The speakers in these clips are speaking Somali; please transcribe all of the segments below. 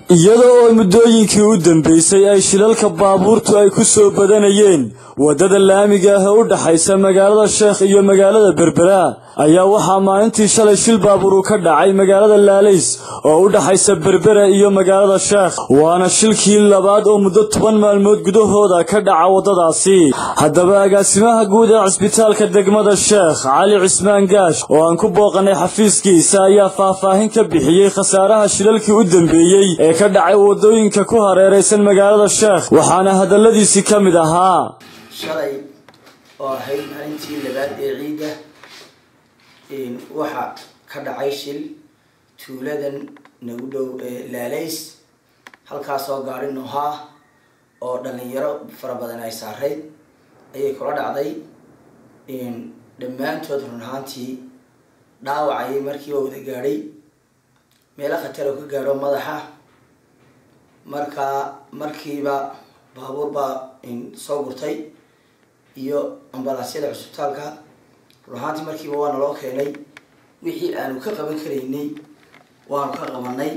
iyada oo muddooyinkii u dambeysay ay shilalka baabuurtu ay ku soo badanayeen waddada laamiga ah ee u dhaxaysa magaalada sheekh iyo magaalada berbera ayaa waxaa maalintii shalay shil baabuur ka dhacay magaalada laalays oo u dhaxaysa berbera iyo magaalada sheekh waana shilkii labaad oo muddo toban maalmood gudahooda ka dhaca waddadaasi haddaba agaasimaha guud ee cisbitaalka degmada sheekh cali cismaan gaash oo aan ku booqanay xafiiskiisa ayaa faahfaahin ka bixiyey khasaaraha shilalkii u dambeeyey ee ka dhacay waddooyinka ku hareeraysan magaalada sheekh waxaana hadalladiisii ka mid ahaa shalay oo ahayd maalintii labaad ee ciidda waxaa ka dhacay shil tuuladan nagu dhow ee laalays halkaasoo gaari nohaa oo dhalinyaro fara badan ay saarayd ayay kula dhacday dhammaantood run ahaantii dhaawacayay markiiba wada gaadhay meelo khatar oo ka gaadho madaxa markaa markiiba baabuur baa soo gurtay iyo ambalaasyada cusbitaalka run ahaantii markiiba waa naloo keenay wixii aanu ka qaban karaynay waanu ka qabanay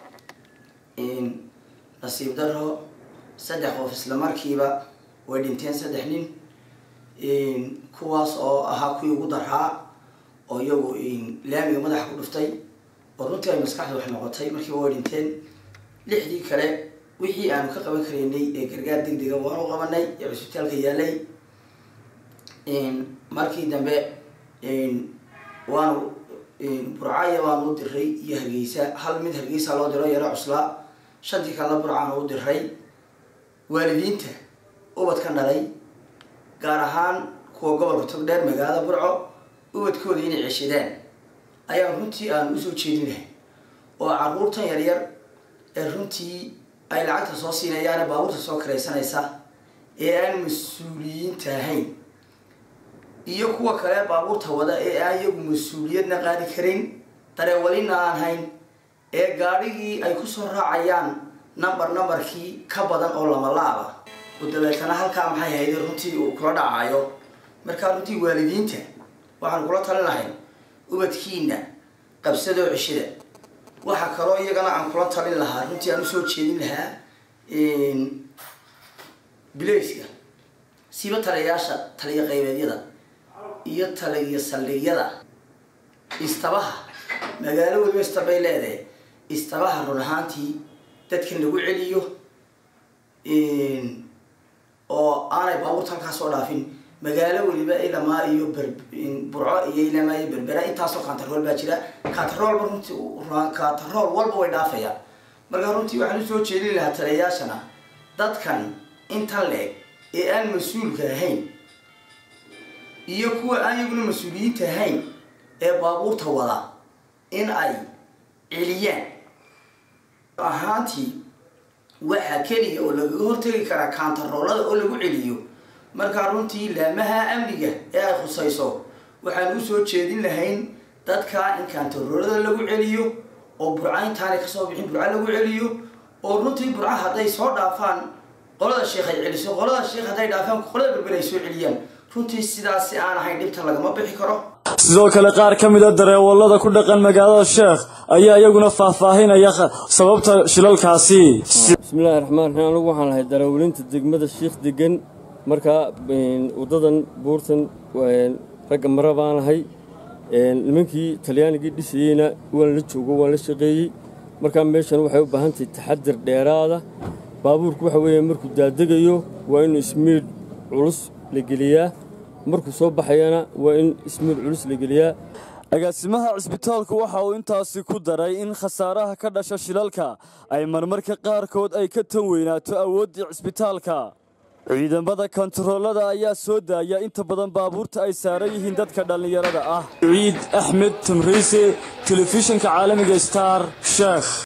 nasiib daro saddex qof isla markiiba way dhinteen saddex nin kuwaas oo ahaa kuwii ugu daraa oo iyagu laamiga madaxa ku dhuftay oo runtii ay maskaxda wax noqotay markiiba way dhinteen lixdii kale wixii aanu ka qaban karaynay ee gargaar degdega waanu qabanay ee cusbitaalka yaalay markii dambe waanu burcaya waanu u diray iyo hargeysa hal mid hargeysa loo diro yaro cuslaa shantii kalena burcaanu u diray waalidiinta ubadkan dhalay gaar ahaan kuwa gobolka togdheer magaalada burco ubadkooda inay ceshadaan ayaan runtii aanu usoo jeedin lahay oo caruurtan yaryar ee runtii ay lacagta soo siinayaane baabuurta soo karaysanaysa ee aan mas-uuliyiinta ahayn iyo kuwa kale baabuurta wada ee aan iyagu mas-uuliyadna qaadi karin dareewalina aan hayn ee gaadhigii ay kusoo raacayaan number numberkii ka badan oo lama laaba oo dabeetana halkaa maxay hayday runtii uu kula dhacayo markaa runtii waalidiinta waxaan kula talin lahay ubadkiina qabsadoo ceshada waxaa kaloo iyagana aan kula talin lahaa runtii aan usoo jeedin lahaa bilayska siiba taliyayaasha taliya qaybeedyada iyo taliya saldhigyada istabaha magaalo weliba istabay leedahay istabaha run ahaantii dadkan lagu celiyo oo aanay baabuurta halkaas soo dhaafin magaalo weliba ilamaa iyo burco iyo ilamaa iyo berbera intaasoo kantarool baa jira kantaroolba runtii kantarool walba way dhaafayaan marka runtii waxaan usoo jeedin lahaa taliyayaashana dadkan intan leeg ee aan mas-uulka ahayn iyo kuwa aan iyaguna mas-uuliyiinta ahayn ee baabuurta wada in ay celiyaan ahaantii waxaa keliya oo lagaga hortegi karaa kaantaroolada oo lagu celiyo markaa runtii laamaha amniga ee ay khusayso waxaan usoo jeedin lahayn dadka in kaantaroolada lagu celiyo oo burca intaanay kasoo bixin burca lagu celiyo oo runtii burca hadday soo dhaafaan qolada sheekh ay celiso qolada sheekh hadday dhaafaan qolada berber ay soo celiyaan runtii sidaasi aan ahayn dhibta lagama bixi karo sidoo kale qaar ka mid a dareewallada ku dhaqan magaalada sheekh ayaa iyaguna faahfaahinaya sababta shilalkaasi bismillahi raxmaan raxiim anigu waxaan lahay dareewalinta degmada sheekh degan markaa waddadan buurtan ragga mara baan lahay nimankii talyaanigii dhisayeyna waan la joogo waan la shaqeeyey markaa meeshan waxay u baahan tahay taxadir dheeraada baabuurku waxa weeye markuu daadegayo waa in ismiidh culus la geliyaa markuu soo baxayana waa in ismiidh culus la geliyaa agaasimaha cisbitaalku waxa uu intaasi ku daray in khasaaraha ka dhasha shilalka ay marmarka qaarkood ay ka tan weynaato awooddii cisbitaalka ciidamada kontaroolada ayaa soo daaya inta badan baabuurta ay saaran yihiin dadka dhallinyarada ah ciid axmed tamriise telefishinka caalamiga star sheekh